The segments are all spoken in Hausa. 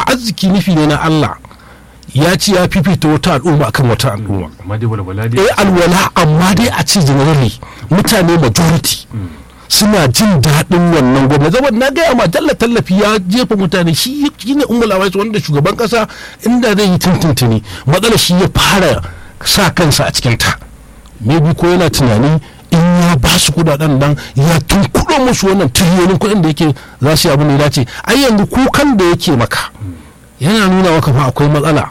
arziki nufi ne na Allah ya ce ya fifita wata al'umma akan wata al'umma amma dai walwala dai eh alwala amma dai a ce generally mutane majority suna jin daɗin wannan gwamnati zama na gaya ma talla tallafi ya jefa mutane shi shi ne umar lawais wanda shugaban kasa inda zai yi tuntuntuni matsala shi ya fara sa kansa a cikin ta maybe ko yana tunani in ya ba su kudaden nan ya tunkuɗo musu wannan tiriliyonin kuɗin da yake za su yi abin da ya dace ai yanzu kukan da yake maka yana nuna maka fa akwai matsala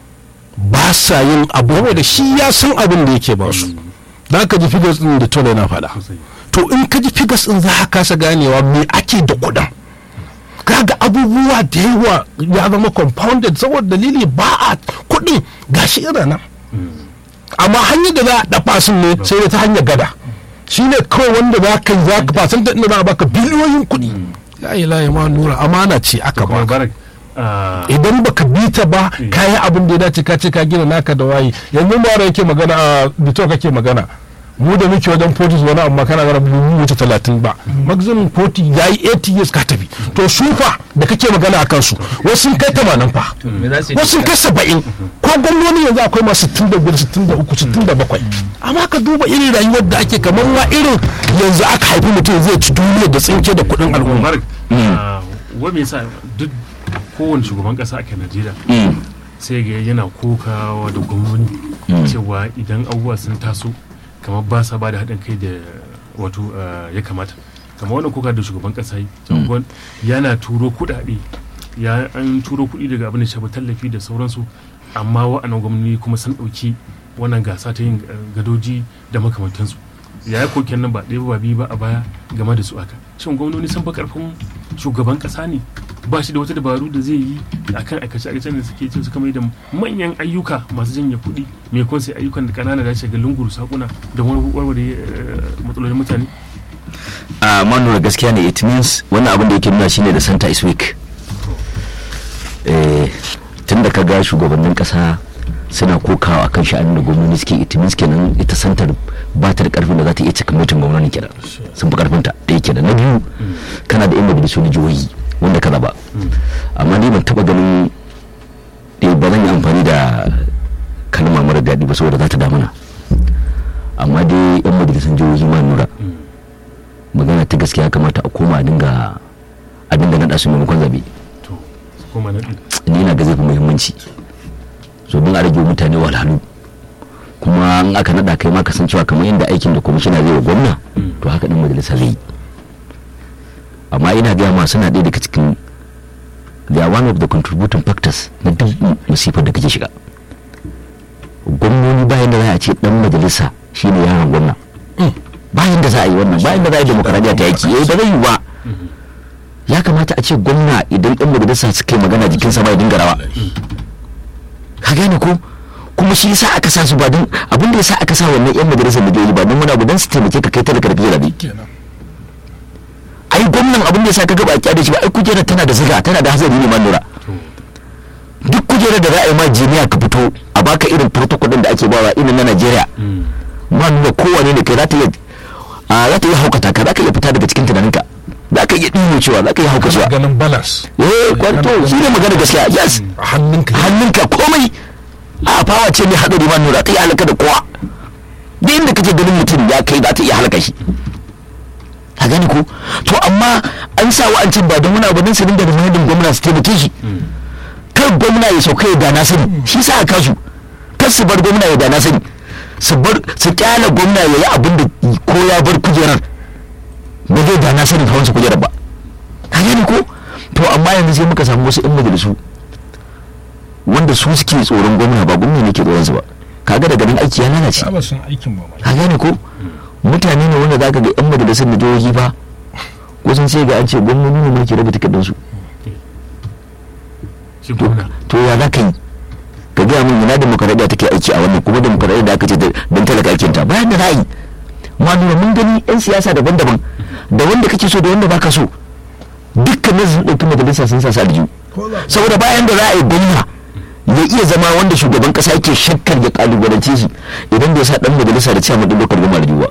ba sa yin abu da shi ya san abin da yake ba su da ka ji figures din da tole na faɗa to in ka ji figures din za ka kasa ganewa me ake da kuɗin kaga abubuwa da yawa ya zama compounded saboda dalili ba a kuɗin gashi irin nan amma hanyar da za a dafa sun ne sai da ta hanyar gada shi ne kawai wanda za ka za ka fasan da za a baka biliyoyin kuɗi la ilaha ma nura amana ce aka kuma baka barak ah, idan baka bi ta ba ka yi abin da ya dace ka ce ka gina naka da wayi yanzu mara yake magana a bito kake magana mu da muke wajen 40 wani amma kana gara mu wuce 30 ba maximum 40 yayi 80 years ka tafi to su fa da kake magana a kansu wasu sun kai 80 fa me za su yi wasu sun kai 70 ko gwamnoni yanzu akwai masu 65 63 67 amma ka duba irin rayuwar da ake kamar ma irin yanzu aka haifi mutum zai ci duniya da tsinke da kuɗin al'umma barak ah, wa me yasa duk kowane shugaban kasa a Najeriya sai ga yana kokawa da gwamnoni cewa idan abubuwa sun taso kamar ba sa ba da haɗin kai da wato ah, ya kamata kamar wannan koka da shugaban kasa yi cewa gwan- yana turo kuɗaɗe ya an turo kuɗi daga abin da shafi tallafi da sauransu amma wa'annan gwamnati kuma sun ɗauki wannan gasa ta yin ah, gadoji da makamantansu ya yi koken nan ba ɗaya ba biyu ba a baya game da su aka shin gwamnoni sun fi karfin shugaban ƙasa ne ba shi da wata dabaru da zai yi akan aikace aikacen da suke ce suka mai da manyan ayyuka masu janye kuɗi mai kun sai ayyukan da ƙanana da shiga lunguru sakuna da wani warware eh, matsalolin mutane a manura gaskiya ne it means wannan abin da yake nuna shine da santa is weak eh tun da ka ga shugabannin kasa suna kokawa akan sha'anin da gwamnati suke it means kenan ita santar ba ta da karfin da za ta iya cika mutum gwamnati kenan sun fi karfin ta da yake da na biyu kana da yan majalisu na jihohi wanda ka zaba amma ni ban taba ganin eh ba zan yi amfani da kalma mara daɗi ba saboda za ta damuna amma dai yan majalisun jihohi ma nura magana ta gaskiya kamata a koma a dinga a dinga naɗa su maimakon zabe to su koma na ɗin ni na ga zai fi muhimmanci so don a rage wa mutane wahalhalu kuma in aka naɗa kai ma ka san cewa kamar yadda aikin da kwamishina zai wa gwamna to haka ɗin majalisa zai yi amma ina gaya ma suna ɗaya daga cikin they are one of the contributing factors na duk musifar da kake shiga gwamnoni bayan da za a ce ɗan majalisa shine yaron gwamna bayan da za a yi wannan bayan da za a yi demokaradiyya ta yaki eh ba zai yi ba ya kamata a ce gwamna idan ɗan majalisa suka yi magana jikinsa ba ya dinga rawa ka gane ko kuma shi yasa aka sa su ba don abin da yasa aka sa wannan yan majalisar da ba don wani abu don su taimake ka kai talaka da fiye rabi ai gwamnan abin da yasa ka gaba a kyade shi ba ai kujerar tana da ziga tana da hazari ne ma lura duk kujerar da za a yi ma jiniya ka fito a baka irin protocol din da ake bawa irin na Najeriya ma nuna kowane ne kai za ta iya a za ta iya haukata ka za ka iya fita daga cikin tunaninka za ka iya ɗimo cewa za ka iya hauka cewa ganin balance eh kwanto shi ne magana gaskiya yes a hannunka hannunka komai a fawa ce mai haɗari ma nura ta iya halaka da kowa duk inda kake ganin mutum ya kai za ta iya halaka shi ka gani ko to amma an sa wa'ancin ba don wani abu don su dinga da mahadin gwamna su taimake shi kar gwamna ya sauka ya dana sani shi sa a kasu kar su bar gwamna ya dana sani su bar su kyala gwamna ya yi abin da ko ya bar kujerar ba zai dana sani hawan su kujerar ba ka gani ko to amma yanzu sai muka samu wasu 'yan majalisu wanda su suke tsoron gwamna ba gwamna ne ke tsoron su ba kaga daga nan aiki ya lalace ba sun aikin ba ka gane ko mutane ne wanda zaka ga yan majalisar da jihohi ba kusan sai ga an ce gwamnoni ne ma ke raba takardun su shi gwamna to ya za ka yi ka gaya min ina demokaradiyya take aiki a wannan kuma demokaradiyya da aka ce don talaka aikin ta bayan da za a yi ma nuna mun gani yan siyasa daban-daban da wanda kake so da wanda baka so dukkanin sun ɗauki majalisa sun sa su aljihu saboda bayan da za a yi gwamna ya iya zama wanda shugaban kasa yake shakkar ya kalubalance shi idan bai sa dan majalisa da cewa din lokacin gama da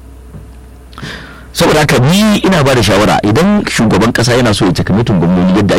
saboda haka ni ina ba da shawara idan shugaban kasa yana so ya cika mutum gwamnoni yadda